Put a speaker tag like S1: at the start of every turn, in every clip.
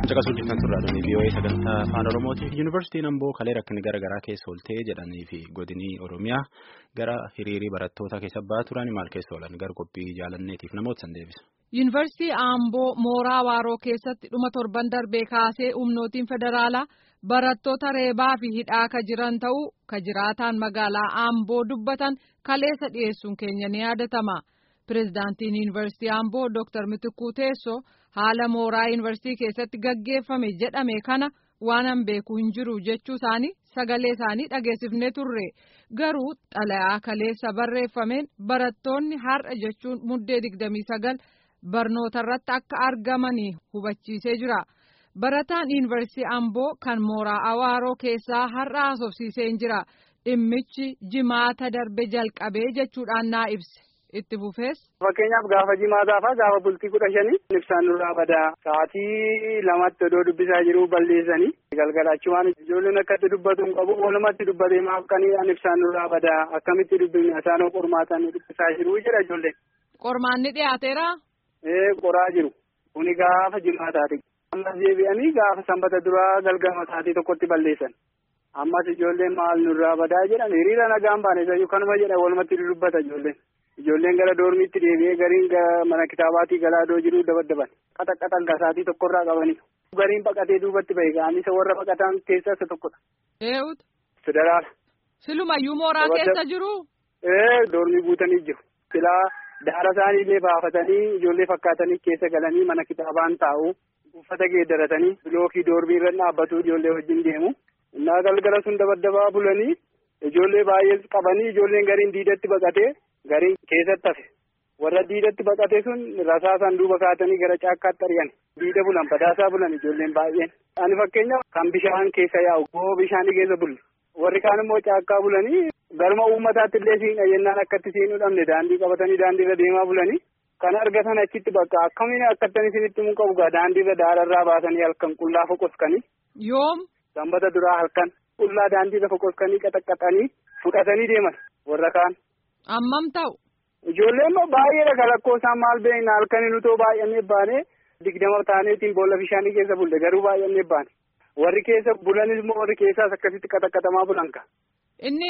S1: Caqasuu jirtan turraadhaan VOA sagantaa afaan Oromooti. Yuunivarsiitiin Amboo kalee rakkinni garaa garaa keessa ooltee jedhanii fi godinii Oromiyaa gara hiriirii barattoota keessa ba'aa turan maal keessa oolan gara qophii jaalanneetiif namoota san deebisa.
S2: Yuunivarsiitii Amboo mooraa Waaroo keessatti dhuma torban darbee kaasee humnootiin federaalaa barattoota reebaa fi hidhaa ka jiran ta'uu ka jiraataan magaalaa Amboo dubbatan kaleessa dhiyeessuun keenya ni yaadatama. Pireezidaantiin Yuunivarsiitii Amboo Dr. Mitikuu Teessoo haala mooraa yuunivarsiitii keessatti gaggeeffame jedhame kana waan an beeku hin jiru jechuu isaanii sagalee isaanii dhageessifnee turre garuu xalayaa kaleessa barreeffameen barattoonni har'a jechuun muddee digdamii sagal barnoota irratti akka argamanii hubachiisee jira. Barataan yuunivarsiitii Amboo kan mooraa Awaaroo keessaa har'a haasofsiisee jira. Dhimmichi jimaata darbe jalqabee jechuudhaan naa ibse. itti fufees.
S3: Fakkeenyaaf gaafa jimaataafaa gaafa bultii kudha shanii ibsaan nurraa badaa sa'aatii lamatti odoo dubbisaa jiru balleessanii galgalachumaan ijoolleen akkatti dubbatu hin qabu walumatti dubbatee maaf qaniidhaan ibsaan nurraa badaa akkamitti dubbifne asaanoo qormaataan dubbisaa jiru jira ijoolleen.
S2: Qormaanni dhiyaateera.
S3: Ee qoraa jiru kuni gaafa jimaataati. Ammas deebi'anii gaafa sanbata duraa galgama sa'aatii tokkotti balleessan. Ammas ijoolleen maal nurraa badaa jedhan hiriira nagaan baane isayyuu kanuma jedha walumatti dubbata ijoolleen. Ijoolleen gara doormiitti deebi'ee gariin mana kitaabaatii galaa doo jiru dabaddaban qaxaqqaxan gasaatii tokkorraa qabanii gariin baqatee duubatti bahe ga'anii isa warra baqatan keessaa isa tokkodha.
S2: Eewutu.
S3: Federaala.
S2: Silumayyuu mooraa keessa jiru.
S3: Ee doormii guutanii jiru. Silaa daara isaanii illee baafatanii ijoollee fakkaatanii keessa galanii mana kitaabaan taa'u uffata geeddaratanii bilookii doormii irra dhaabbatu ijoollee wajjin deemu. Innaa galgala sun dabaddabaa bulanii ijoollee baay'ee qabanii ijoolleen gariin diidatti baqatee. Gariin keessatti hafe warra diidatti baqate sun rasaasaan duuba kaatanii gara caakkaatti ari'an diida bulan badaasaa bulan ijoolleen baay'een. Ani fakkeenyaaf kan bishaan keessa yaa'u goo bishaanii keessa bulle warri kaan immoo caakkaa bulanii galma uummataatti illee siin jennaan akkatti siin dhabne daandii qabatanii daandii irra deemaa bulanii kan argatan achitti bakka akkamiin akkattan isinitti mun qabu gaa daandii irra daararraa baasanii halkan qullaa foqoskanii.
S2: Yoom.
S3: Sanbata duraa halkan qullaa daandii irra foqoskanii qaxaqqaxanii fudhatanii deeman warra kaan.
S2: Ammam ta'u.
S3: Ijoolleen immoo baay'eedha kalakkoo isaan maal beekna halkanii nutoo baay'annee baane digdama taaneetiin boolla bishaanii keessa bulle garuu baay'annee baane warri keessa bulanis immoo warri keessaas akkasitti qaxaqqatamaa bulan ka.
S2: Inni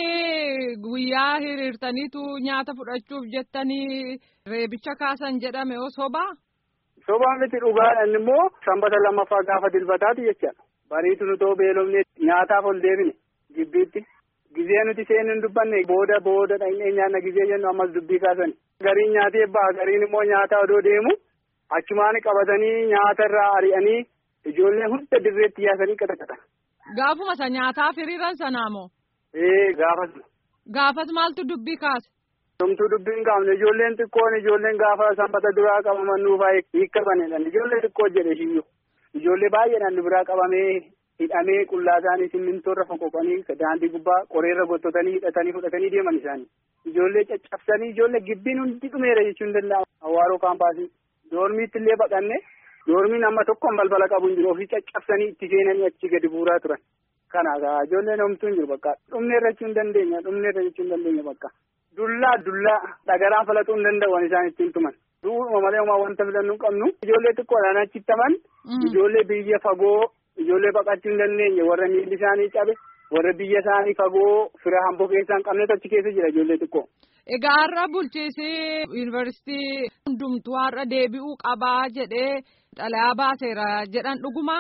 S2: guyyaa hiriirtaniitu nyaata fudhachuuf jettanii reebicha kaasan jedhame oo sobaa.
S3: Sobaan miti dhugaadha inni immoo sanbata lammaffaa gaafa dilbataati jechaadha. Bariitu nutoo beelofne nyaataaf ol deebine gibbiitti. Gizee nuti seenuu hin dubbanne booda booda dhaqnee nyaanna gizee jennu ammas dubbii kaasani. Gariin nyaatee ba'a gariin immoo nyaata odoo deemu achumaan qabatanii nyaata irraa ari'anii ijoollee hunda dirreetti yaasanii qaxaqatan.
S2: Gaafuma isa nyaataaf hiriiran sanaa moo?
S3: Ee gaafas.
S2: Gaafas maaltu dubbii kaase?
S3: Tumtuu dubbii hin qabne ijoolleen xiqqoon ijoolleen gaafa sanbata duraa qabaman nuufaa hiikkabanidha. Ijoollee xiqqoo jedhe shiyyuu. Ijoollee baay'eedhaan biraa qabamee hidhamee qullaa isaanii simmintoorra foqoqanii daandii gubbaa qoreerra gottotanii hidhatanii fudhatanii deeman isaanii. Ijoollee caccabsanii ijoollee gibbiin hundi dhumeera jechuun danda'ama. Hawaaroo kaampaasii. Doormiitti illee baqanne doormiin amma tokkoon balbala qabu hin jiru ofii caccabsanii itti seenanii achi gadi buuraa turan. Kana ijoolleen homtuu hin jiru bakka dhumneerra jechuu hin dandeenya dhumneerra jechuu hin dandeenya bakka. Dullaa dullaa dhagaraan falaxuu hin danda'an isaan ittiin tuman. Du'uma malee homaa wanta filannuu hin qabnu. Ijoollee xiqqoodhaan achittaman. Ijoollee biyya fagoo ijoollee baqachuu hin dandeenye warra miilli isaanii cabe warra biyya isaanii fagoo fira hamboo keessaa hin qabnetu achi keessa jira ijoollee xiqqoo.
S2: Egaa har'a bulchiisi yuunivarsiitii hundumtuu har'a deebi'uu qabaa jedhee xalayaa baaseera jedhan dhuguma.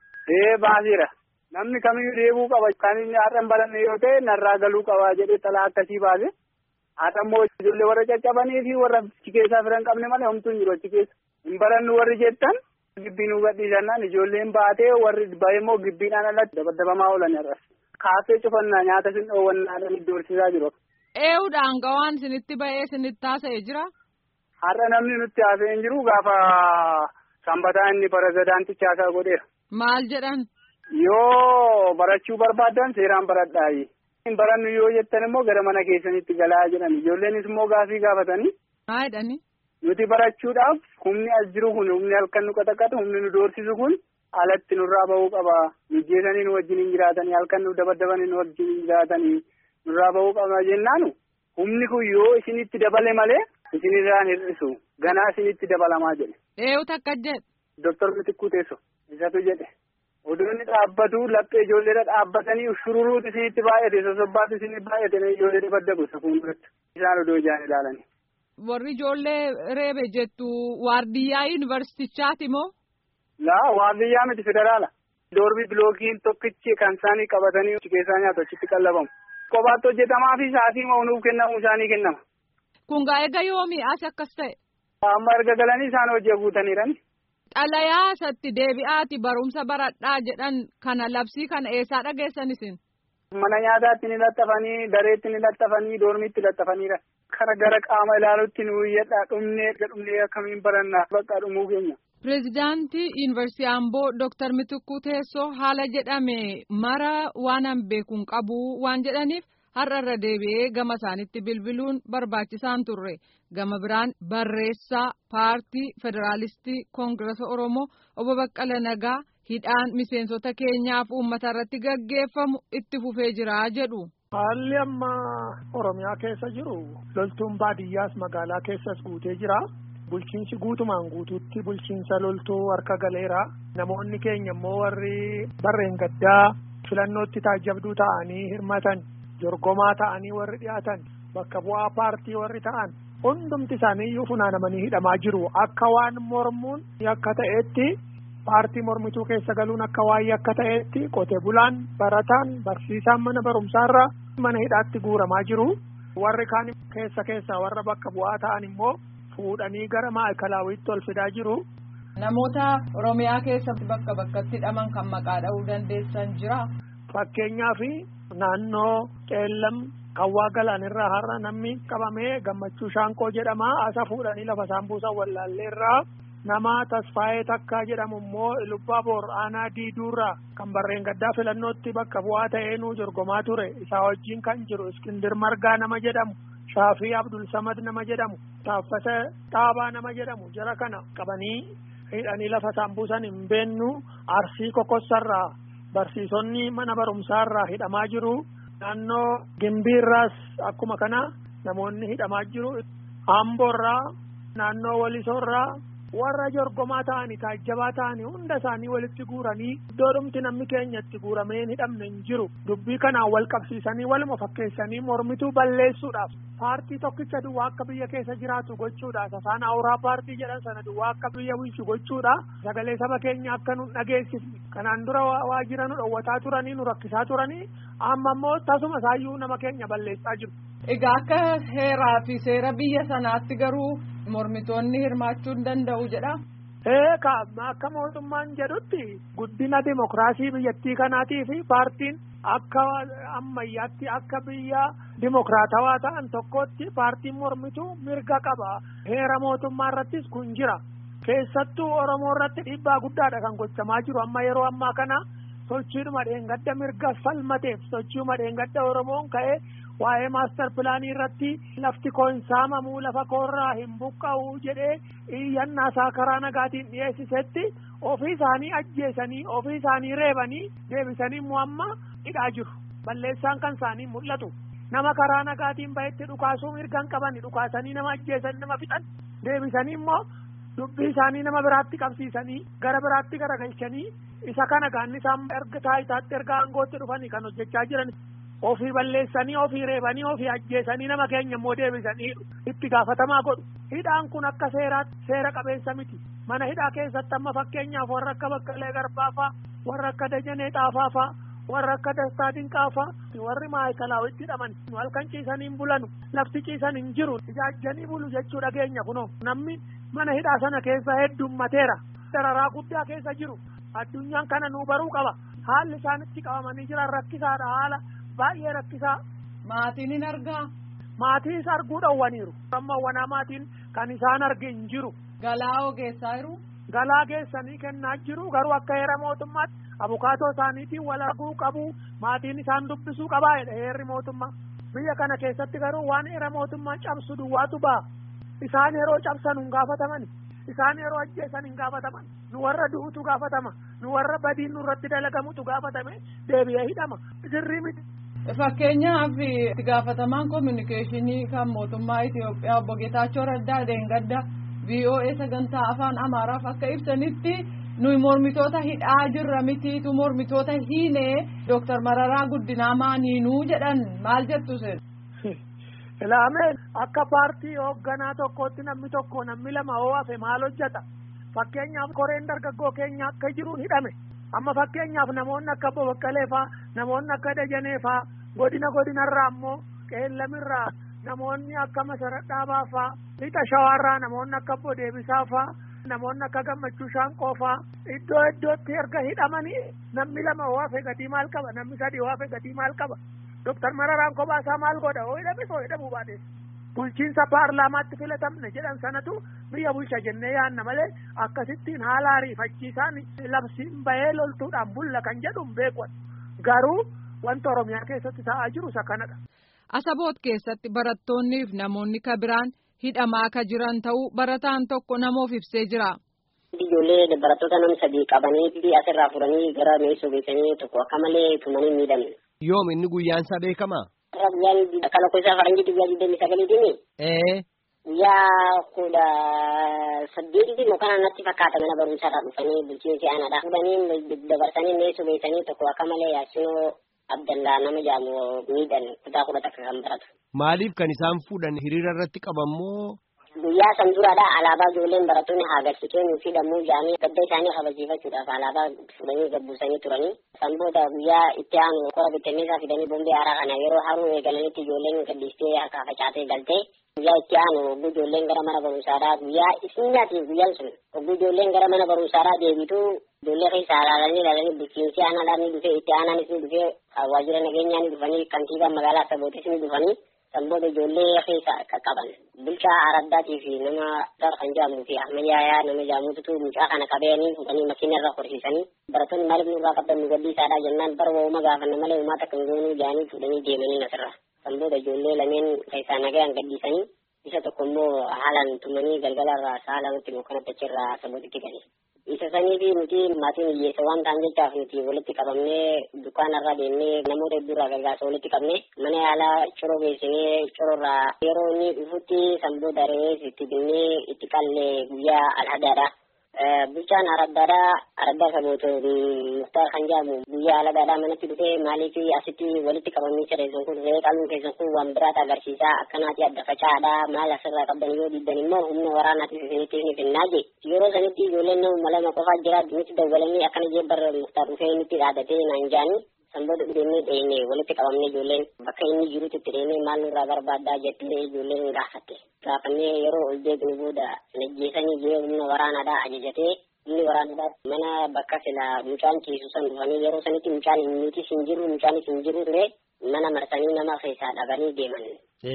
S3: Ee baaseera namni kamiyyuu deebi'uu qaba kan inni har'a hin baranne yoo ta'e narraa galuu qabaa jedhee xalayaa akkasii baase. Haadha immoo ijoollee warra caccabanii fi warra achi keessaa fira hin qabne malee homtuu hin jiru achi keessa. Hin barannu warri jettan. Gibbiin gadhiisannaan ijoolleen baatee warri bahe immoo gibbiidhaan alatti dabaddabamaa oolan irras. Kaasee cufannaa nyaata sin dhoowwannaadhaan itti horsiisaa jiru.
S2: Eewudhaan gawaan sinitti bahee sinitti haasa'ee jira.
S3: Har'a namni nutti haasa'ee hin jiru gaafa sanbataa inni pirezidaantichi haasaa godheera.
S2: Maal jedhan?
S3: Yoo barachuu barbaadan seeraan baradhaayi. Hin barannu yoo jettan immoo gara mana keessanitti galaa jedhan ijoolleenis immoo gaafii gaafatanii.
S2: Maa jedhani?
S3: Nuti barachuudhaaf humni as jiru kun humni halkan nu qaxaqatu humni nu doorsisu kun alatti nurraa bahuu qaba. Mijjeesanii nu wajjin hin jiraatanii halkan nu dabaddabanii nu wajjin hin jiraatanii nurraa bahuu qaba jennaanu humni kun yoo isinitti dabale malee isinirraan hir'isu ganaa isinitti dabalamaa jedhe.
S2: Eeyyuu takka jedhe.
S3: Doktor Mitikkuu Teessoo isatu jedhe oduu inni dhaabbatu laphee ijoolleedha dhaabbatanii shururuuti isinitti baay'ate sosobbaatu isinitti baay'ate ijoollee badda gosa fuulduratti isaan oduu ijaan ilaalanii.
S2: Warri ijoollee reebe jettu waardiyyaa yuunivarsiitichaati moo?
S3: Laa waardiyyaa miti federaala. Doorbii bilookiin tokkichi kan isaanii qabatanii achi keessaa nyaatu achitti qallabamu. Kophaatti hojjetamaa fi sa'aatii nuuf kennamu isaanii kennama.
S2: Kun gaa eega yoomii as akkas ta'e?
S3: Amma erga galanii isaan hojii guutaniirani.
S2: Xalayaa isatti deebi'aati barumsa baradhaa jedhan kana labsii kana eessaa dhageessan isin?
S3: Mana nyaataatti ni laxxafanii, dareetti ni laxxafanii, doormiitti laxxafaniira. Kara gara qaama ilaaluutti nu iyyadhaa dhumnee dhumnee akkamiin barannaa bakka dhumuu keenya.
S2: Pireezidaantii Yuunivarsiitii Amboo Dooktar Mitikkuu Teessoo haala jedhame mara waan an beekuun qabu waan jedhaniif har'a irra deebi'ee gama isaanitti bilbiluun barbaachisaan turre. Gama biraan barreessaa paartii Federaalistii Koongirasa Oromoo obbo Baqqala Nagaa hidhaan miseensota keenyaaf uummata irratti gaggeeffamu itti fufee jira jedhu.
S4: Haalli amma Oromiyaa keessa jiru loltuun baadiyyaas magaalaa keessas guutee jira. Bulchiinsi guutumaan guutuutti bulchiinsa loltuu harka galeera. Namoonni keenya immoo warri barreen gaddaa filannootti taajjabduu ta'anii hirmatan jorgomaa ta'anii warri dhiyaatan bakka bu'aa paartii warri ta'an hundumti isaanii iyyuu funaanamanii hidhamaa jiru. Akka waan mormuun akka ta'etti paartii mormituu keessa galuun akka waa'ee akka ta'etti qote bulaan barataan barsiisaan mana barumsaarra mana hidhaatti guuramaa jiru. Warri kaan keessa keessaa warra bakka bu'aa ta'an immoo fuudhanii gara maayikalaawwiitti ol fidaa jiru.
S2: Namoota Oromiyaa keessatti bakka bakkatti hidhaman kan maqaa dha'uu dandeessan jira.
S4: Fakkeenyaaf naannoo Qeellam Kawwaa Galaanirraa har'a namni qabamee gammachuu Shaanqoo jedhama. Asa fuudhanii lafa isaan buusan wallaalleerraa. Nama Tasfaayee Takkaa jedhamu immoo Lubbaa Boor Aanaa Diiduurraa kan barreen gaddaa filannootti bakka bu'aa ta'ee nuu jorgomaa ture. Isaa wajjin kan jiru Iskindir Margaa nama jedhamu. Shaafii Abdul Samad nama jedhamu. Taaffasa Xaabaa nama jedhamu. Jara kana qabanii hidhanii lafa isaan buusan hin beennu Arsii Kokossarraa barsiisonni mana barumsaarraa hidhamaa jiru. Naannoo Gimbiirraas akkuma kana namoonni hidhamaa jiru. Amboorraa naannoo Walisoorraa warra jorgomaa ta'anii taajjabaa ta'anii hunda isaanii walitti guuranii iddoo dhumti namni keenya itti guuramee hin hidhamne hin jiru dubbii kanaan wal qabsiisanii waluma fakkeessanii mormituu balleessuudhaaf paartii tokkicha duwwaa akka biyya keessa jiraatu gochuudhaaf afaan awuraa paartii jedhan sana duwwaa akka biyya bulchu gochuudha sagalee saba keenya akka nu dhageessifne kanaan dura waa jira nu dhowwataa turanii nu rakkisaa turanii amma immoo tasuma isaayyuu nama keenya balleessaa jiru.
S2: Egaa akka heeraa fi seera biyya sanaatti garuu mormitoonni hirmaachuu hin danda'u jedha.
S4: Eeka akka mootummaan jedhutti guddina dimokiraasii biyyattii kanaatii fi paartiin akka ammayyaatti akka biyya dimokiraatawaa ta'an tokkotti paartiin mormituu mirga qaba. Heera mootummaa irrattis kun jira. Keessattuu Oromoo irratti dhiibbaa guddaadha kan gochamaa jiru amma yeroo ammaa kana sochiidhuma dheengadda mirga falmateef sochiidhuma dheengadda Oromoon ka'ee waa'ee maastar pilaanii irratti lafti koo hin saamamuu lafa koorraa hin buqqa'u jedhee iyyannaa isaa karaa nagaatiin dhiyeessisetti ofii isaanii ajjeesanii ofii isaanii reebanii deebisanii immoo amma hidhaa jiru balleessaan kan isaanii mul'atu nama karaa nagaatiin bahetti dhukaasuu mirgan qabani dhukaasanii nama ajjeesan nama fixan deebisanii immoo dubbii isaanii nama biraatti qabsiisanii gara biraatti garagalchanii isa kana gaanni isaan erga taayitaatti erga aangootti dhufanii kan hojjechaa jiran ofii balleessanii ofii reebanii ofii ajjeesanii nama keenya immoo deebisanii itti gaafatamaa godhu hidhaan kun akka seeraatti seera qabeessa miti mana hidhaa keessatti amma fakkeenyaaf warra akka baqqalee garbaafaa warra akka dajanee xaafaafaa warra akka dastaa dinqaafaa warri maayikalaawwitti hidhaman halkan ciisanii hin bulanu lafti ciisan hin jiru ijaajjanii bulu jechuu dhageenya kunoo namni mana hidhaa sana keessa heddummateera dararaa guddaa keessa jiru addunyaan kana nuu baruu qaba haalli isaanitti qabamanii jiran rakkisaadha haala baay'ee rakkisaa.
S2: Maatiin hin argaa.
S4: Maatiis arguu dhowwaniiru. Amma wanaa maatiin kan isaan arge hin jiru.
S2: Galaa ogeessaa jiru.
S4: Galaa geessanii kennaa jiru garuu akka heera mootummaatti abukaatoo isaaniitiin wal arguu qabu maatiin isaan dubbisuu qabaa jedha heerri mootummaa. Biyya kana keessatti garuu waan heera mootummaa cabsu duwwaatu ba'a. Isaan yeroo cabsan hin gaafataman. Isaan yeroo ajjeesan hin gaafataman. Nu warra du'utu gaafatama. Nu warra badiin nurratti dalagamutu gaafatame deebi'ee hidhama. Sirrii miti.
S2: Fakkeenyaaf itti gaafatamaan koominikeeshinii kan mootummaa Itoophiyaa obbo Geetaachoo Raddaa Deengadda VOA sagantaa afaan Amaaraaf akka ibsanitti nuyi mormitoota hidhaa jirra mitiitu mormitoota hiinee Dooktar Mararaa Guddinaa maaniinuu jedhan maal jettu sin.
S4: Ilaamee akka paartii hoogganaa tokkootti namni tokko namni lama hoo hafe maal hojjeta fakkeenyaaf koreen dargaggoo keenya akka jiruun hidhame amma fakkeenyaaf namoonni akka Boboqqalee faa namoonni akka Dajanee faa godina godinarraa ammoo qeellamirraa namoonni akka Masaradhaabaa faa lixa shawaarraa namoonni akka Bodeebisaa faa namoonni akka Gammachuu Shaanqoo faa iddoo iddootti erga hidhamanii namni lama hoo hafe gatii maal qaba namni sadii hoo hafe gatii maal qaba. Doktar Mararaan kophaa maal godha hoo hidhame hoo hidhamuu baates bulchiinsa paarlaamaatti filatamne jedhan sanatu biyya bulcha jennee yaanna malee akkasittiin haala ariifachiisaan labsiin bahee loltuudhaan bulla kan jedhuun beekuun garuu wanta Oromiyaa keessatti ta'aa jiru isa kanadha.
S2: Asaboot keessatti barattoonniif namoonni kabiraan hidhamaa ka jiran ta'uu barataan tokko namoof ibsee jira.
S5: Ijoollee barattoota nam sadii qabanii asirraa furanii gara meeshoo geessanii tokko akka malee tumanii miidhamne.
S6: Yoom inni guyyaan isaa beekamaa?
S5: Irra guyyaan akka lakkoofsa faranjii guyyaa digdamii sagaliitiini.
S6: Ee.
S5: Guyyaa kudha saddeetitti mukaan natti fakkaata mana barumsaarraa dhufanii bulchiinsi aanaadhaa fudhanii dabarsanii meeshoo geessanii tokko akka malee yaasinoo Abdallaa nama jaamu miidhan kutaa kudha takka kan baratu.
S6: Maaliif kan isaan fuudhan hiriira irratti qabammoo?
S5: Guyyaa san duraadha alaabaa ijoolleen barattoonni haa agarsiisee nuuf hidhamuu jedhanii gadda isaanii kabachiifachuudhaaf alaabaa fudhanii gabbuusanii turanii. San booda guyyaa itti aanu qora bittinneessaa fidanii bombee haaraa kana yeroo haruu eegalanitti ijoolleen gaddistee harkaa facaatee galtee guyyaa itti aanu ogguu ijoolleen gara mana barumsaadhaa guyyaa isinyaatiif guyyaan sun ogguu ijoolleen gara mana barumsaadhaa deebitu ijoollee keessa ilaalanii ilaalanii bulchiinsi aanaadhaan ni dhufee itti aanaanis ni dhufee waajjira nageenyaa ni dhufanii kantiibaa magaalaa Asabootis ni dhufanii san booda ijoollee keessa qaqqaban bulchaa araddaatii fi nama dar kan jedhamuu fi ahmayyaa nama jedhamutu mucaa kana qabanii fuudhanii makiina irra horsiisanii barattoonni maaliif nurraa qabdan nu gadhiisaadha jennaan bara wooma gaafanna malee uumaa takka hin goonuu jedhanii fuudhanii deemanii asirra san booda ijoollee lameen keessaa nagayaan gadhiisanii isa tokko immoo haalaan tumanii galgala irraa sa'a lamatti mukanatti achirraa sabootitti gale. isa sanii fi nuti maatiin hiyyeessa waan ta'an jechaaf nuti walitti qabamnee dukkaanarra deemnee namoota hedduurraa gargaarsa walitti qabne mana yaalaa coroo geessinee coroorraa yeroo inni dhufutti sanboo daree itti binnee itti qallee guyyaa alhadaadha. Bulchaan araddaadhaa araddaa saboota muktaar kan jedhamu guyyaa alhadaadhaa manatti dhufee maaliif asitti walitti qabamanii sirreessan kun dhufee qaluun keessan kun waan biraata agarsiisaa akkanaati adda facaadha maal asirraa qabdan yoo diddan immoo humna waraanaatiif isinitti ni finnaa je yeroo sanitti ijoolleen nama lama qofaa jira nutti dawwalanii akkana jee barra muktaar dhufee nutti dhaadatee naan jaanii sanboota deemnee dheenne walitti qabamnee ijoolleen bakka inni jirutti itti deemnee maal nurraa barbaaddaa jettee ijoolleen nu gaafatte gaafannee yeroo ol deebinu booda najjeesanii jee humna waraanaadhaa ajajatee humni waraanaadhaa mana bakka sila mucaan ciisu san dhufanii yeroo sanitti mucaan nutis hin jiru mucaanis hin jiru ture mana marsanii nama keessaa dhabanii deeman.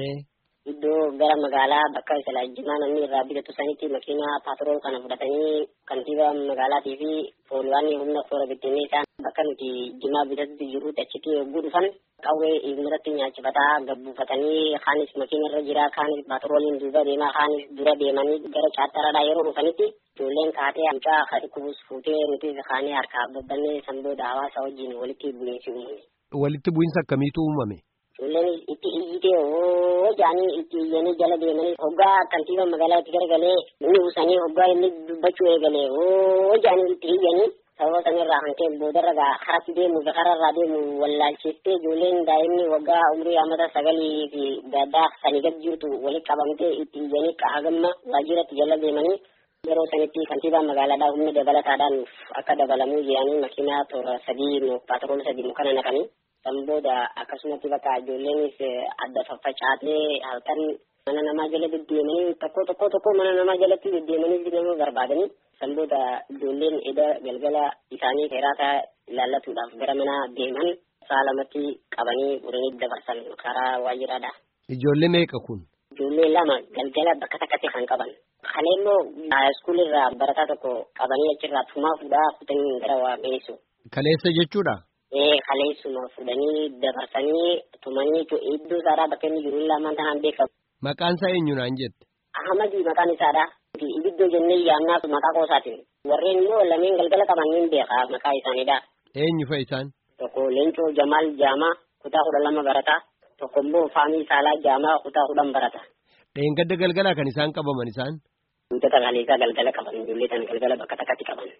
S5: iddoo gara magaalaa bakka sila jimaa namni irraa bitatu sanitti makiinaa paatrool kana fudhatanii kantiibaa magaalaatii fi pooliwaanni humna toora bittinnee isaan bakka nuti jimaa bitatutti jirutti achitti yogguu dhufan qawwee irratti nyaachifataa gabbuufatanii kaanis makiina irra jira kaanis paatrooliin duuba deemaa kaanis dura deemanii gara chaattaraadhaa yeroo dhufanitti ijoolleen kaatee mucaa kadhukubus fuutee nuti kaanee harkaa babbannee sanbooda hawaasa wajjin walitti bu'iinsi uumame.
S6: Walitti bu'iinsa akkamiitu uumame?
S5: Ijoolleen itti iyyitee hoo jaanii itti iyyanii jala deemanii hoggaa kantiibaa magaalaa itti garagalee inni buusanii hoggaa inni dubbachuu eegalee hoo jaanii itti iyyanii sababa sanirraa hantee boodarra gaa karatti deemu kararraa deemu wallaalchiftee ijoolleen daa'imni waggaa umrii amata sagalii fi gaddaa sanii gad jirtu walitti qabamtee itti iyyanii qahagamma waajjiratti jala deemanii yeroo sanitti kantiibaan magaalaadhaa humna dabalataadhaan akka dabalamuu jedhanii makiinaa toora sadii paatrool sadii mukana naqanii san booda akkasumatti bakka ijoolleenis adda faffacaatee halkan mana namaa jala deddeemanii tokko tokko tokko mana namaa jalatti deddeemanii nama barbaadanii san booda ijoolleen eda galgala isaanii seeraata ilaallatuudhaaf gara mana deeman sa'a lamatti qabanii uranii dabarsan karaa waajjiraadha.
S6: Ijoollee meeqa kun?
S5: Ijoollee lama galgala bakka takkatti kan qaban. Kalee immoo iskuulirraa barataa tokko qabanii achirraa tumaa fuudhaa kutanii gara waa geessu.
S6: Kaleessa jechuudha?
S5: ee kaleessuma fudhanii dabarsanii tumanii iddoo isaadhaa bakka inni jiru lamaan tanaan beekamu.
S6: Maqaan isaa eenyu naan jette?
S5: Ahmadi maqaan isaadha. Ibiddoo jennee yaamnaa maqaa qoosaatiin. Warreen immoo lameen galgala qaban ni beeka maqaa isaaniidha.
S6: Eenyu fa'i isaan?
S5: Tokko Leencoo Jamaal Jaamaa kutaa kudha lama barata. Tokko immoo Faamii Saalaa Jaamaa kutaa kudhan barata.
S6: Dheengadda galgalaa kan isaan qabaman isaan?
S5: Wantoota kaleessaa galgala qaban ijoollee sana galgala bakka takkatti qaban.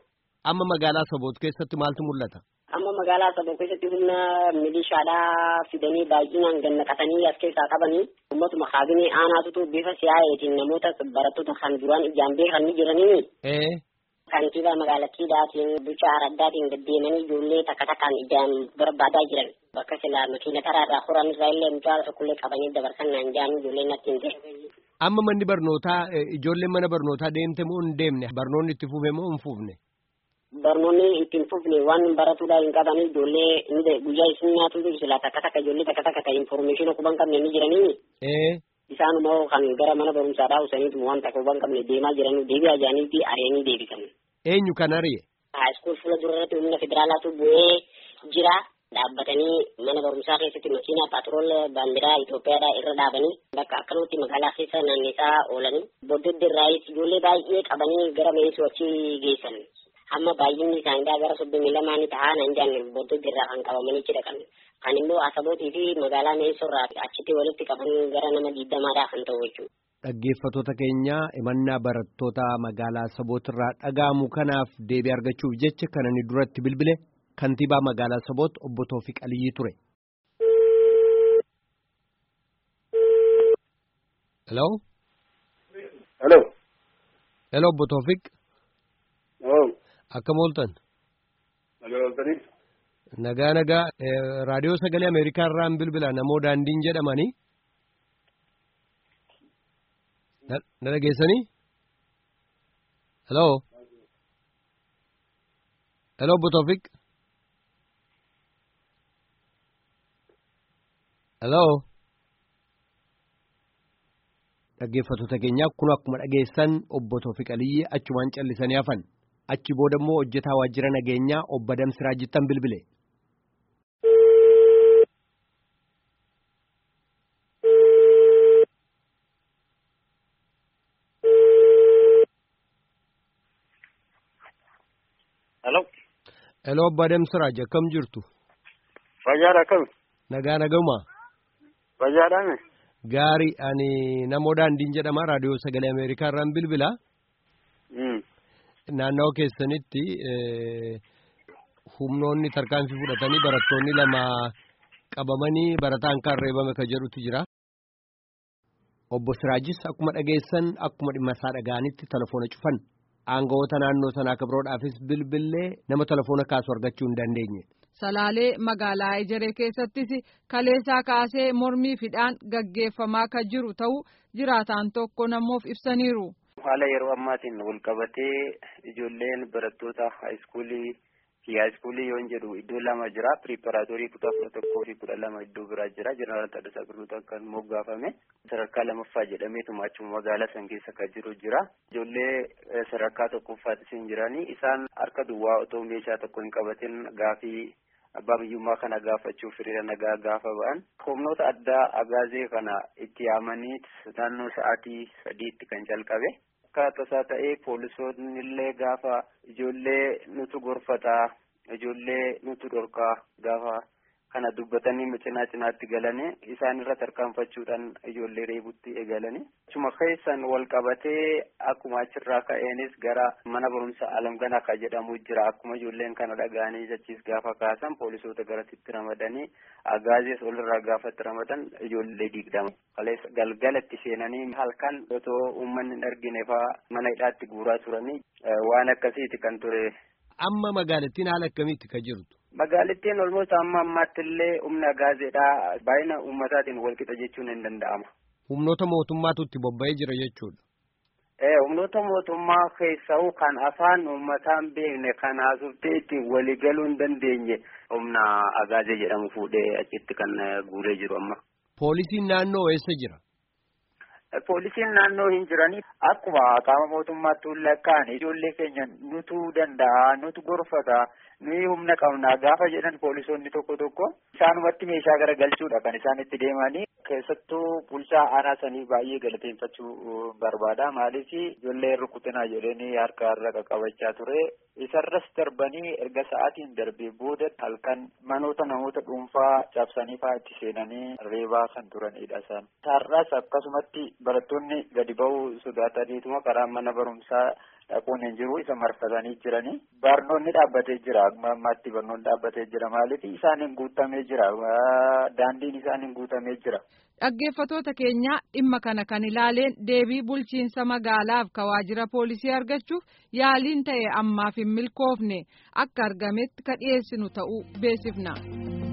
S6: Amma magaalaa Saboot keessatti maaltu mul'ata?
S5: Amma magaalaa Saboot keessatti humna milishaadhaa fidanii baay'inaan gannaqatanii as keessaa qabanii uummatuma kaabinee aanaatutu bifa siyaa'eetiin namoota barattoota kan duraan ijaan beekan ni jiranii.
S6: Ee.
S5: Kantiibaa magaalattiidhaatiin bulchaa araddaatiin deddeemanii ijoollee takka takkaan ijaan barbaadaa jiran bakka silaa makiina karaarraa horan irraa illee mucaa tokkollee qabanii dabarsan naan jaan ijoolleen natti hin ta'e.
S6: Amma manni barnootaa ijoolleen mana barnootaa deemte moo hin deemne barnoonni itti fufe moo hin fufne?
S5: Barnoonni itti hin fufne waan baratuudhaa hin qabanii ijoollee guyyaa isin nyaatu silaa takka takka ijoollee takka takka kan informeeshina quban qabne ni jiranii.
S6: Ee.
S5: Isaanuma kan gara mana barumsaadhaa usaniitu waan takka quban qabne deemaa jiranii deebi'aa jiraniifi ari'anii deebisan.
S6: Eenyu kan ari'e?
S5: Haayiskuul fuula durarratti humna federaalaatu bu'ee jira. Dhaabbatanii mana barumsaa keessatti makiinaa paatrool baandiraa Itoophiyaadhaa irra dhaabanii bakka akkanumatti magaalaa keessa naanneessaa oolanii boddodde irraayis ijoollee baay'ee qabanii gara meesuu achi geessan. Amma baay'inni isaaniidhaa gara soddomii lamaanii tahaa nan jaanne boddodde irraa kan qabamanii dhaqan. Kan immoo Asabootii fi magaalaa Meessoo irraa achitti walitti qaban gara nama digdamaadhaa kan ta'u jechuudha.
S6: Dhaggeeffattoota keenya himannaa barattoota magaalaa Saboot irraa dhaga'amu kanaaf deebii argachuuf jecha kan inni duratti bilbile kantiibaa magaalaa Saboot obbo Toofiq Aliyyii ture. Hello.
S3: Hello.
S6: Hello obbo Toofiq.
S3: Oh.
S6: Akkam ooltan?
S3: Nagaa ooltanii?
S6: Nagaa nagaa raadiyoo sagalee Ameerikaa irraan bilbila namoo daandiin jedhamanii. Na dhageessanii? Hello. Hello obbo Toofiq. Hello. Dhaggeeffattoota keenya kun akkuma dhageessan obbo Toofiq Aliyyii achumaan callisanii hafan. Achi booda immoo hojjetaa waajjira nageenyaa obbo Damsiraa Jittan bilbile.
S3: Hello.
S6: Hello obbo Damsiraa akkam jirtu?
S3: Fayyaadha akkami?
S6: Nagaa naguma.
S3: Fayyaadhaame?
S6: Gaarii ani namoo daandiin jedhama raadiyoo sagalee Ameerikaa irraan bilbila. Naannawaa keessanitti humnoonni tarkaanfii fudhatanii barattoonni lama qabamanii barataan kan reebame kan jedhutu jira. Obbo Siraajis akkuma dhageessan akkuma dhimma isaa dhaga'anitti telefoona cufan. Aangawoota naannoo sanaa kabroodhaafis bilbillee nama telefoona kaasu argachuu hin dandeenye.
S2: Salaalee magaalaa Ejeree keessattis kaleessaa kaasee mormii fidhaan gaggeeffamaa kan jiru ta'uu jiraataan tokko namoof ibsaniiru.
S7: Haala yeroo ammaatiin wal qabatee ijoolleen barattoota haayiskuulii fi haayiskuulii yoon jedhu iddoo lama jira. Piriiparaatorii kutaa kudha tokkoo fi kudha lama iddoo biraa jira. Jeneraal Taaddasaa Birruutu kan moggaafame. Sadarkaa lammaffaa jedhameetuma achuma magaalaa san keessa kan jiru jira. Ijoollee sadarkaa tokkoffaattis hin jiranii. Isaan harka duwwaa otoo meeshaa tokko hin qabatin gaafii abbaa biyyummaa kana gaafachuuf hiriira nagaa gaafa ba'an humnoota addaa agaazee kana itti yaamanii naannoo sa'aatii sadiitti kan calqabe akka tasaa ta'ee poolisoonni illee gaafa ijoollee nutu gorfataa ijoollee nutu dhorkaa gaafa kana dubbatanii cinaa cinaatti galanii isaan irra tarkaanfachuudhaan ijoollee reebutti eegalanii achuma keessan wal qabatee akkuma achirraa ka'eenis gara mana barumsa alamganaa kan jedhamu jira akkuma ijoolleen kana dhaga'anii jechiis gaafa kaasan poolisoota garasitti ramadanii agaazees olirraa gaafatti ramadan ijoollee digdama kaleessa galgalatti seenanii halkan otoo uummanni hin argine faa mana hidhaatti guuraa turanii waan akkasiiti kan ture.
S6: Amma magaalattiin haala akkamiitti kan jirtu?
S7: Magaalattiin olmoos amma ammaatti illee humna gaazeedhaa baay'ina uummataatiin walqixa jechuun hin danda'ama.
S6: Humnoota mootummaatu itti bobba'ee jira jechuudha.
S7: Ee humnoota mootummaa keessaa kan afaan uummataan beekne kan haasofte ittiin waliigaluu hin dandeenye humna agaazee jedhamu fuudhee achitti kan guuree jiru amma.
S6: Poolisiin naannoo eessa jira?
S7: Poolisiin naannoo hin jiranii akkuma qaama mootummaatti lakkaan ijoollee keenya nutu danda'a nutu gorfata nuyi humna qabna gaafa jedhan poolisoonni tokko tokko isaanumatti meeshaa gara galchuudha kan isaan itti deemanii keessattuu bulchaa aanaa sanii baay'ee galateeffachuu barbaada maaliif ijoollee rukutinaa jedhanii harka irra qaqqabachaa ture isarras darbanii erga sa'aatiin darbee booda halkan manoota namoota dhuunfaa cabsanii fa'aa itti seenanii reebaa kan turanidha isaan. Har'as akkasumatti barattoonni gadi ba'uu sodaataniituma karaa mana barumsaa dhaquun hin jiru isa marfatanii jiranii barnoonni dhaabbatee jira amma ammaatti barnoonni dhaabbatee jira maaliif isaaniin guutamee jira daandiin isaaniin guutamee jira.
S2: Dhaggeeffatoota keenya dhimma kana kan ilaaleen deebii bulchiinsa magaalaaf ka waajjira poolisii argachuuf yaaliin ta'e ammaaf hin milkoofne akka argametti ka dhiyeessinu ta'uu beeksifna.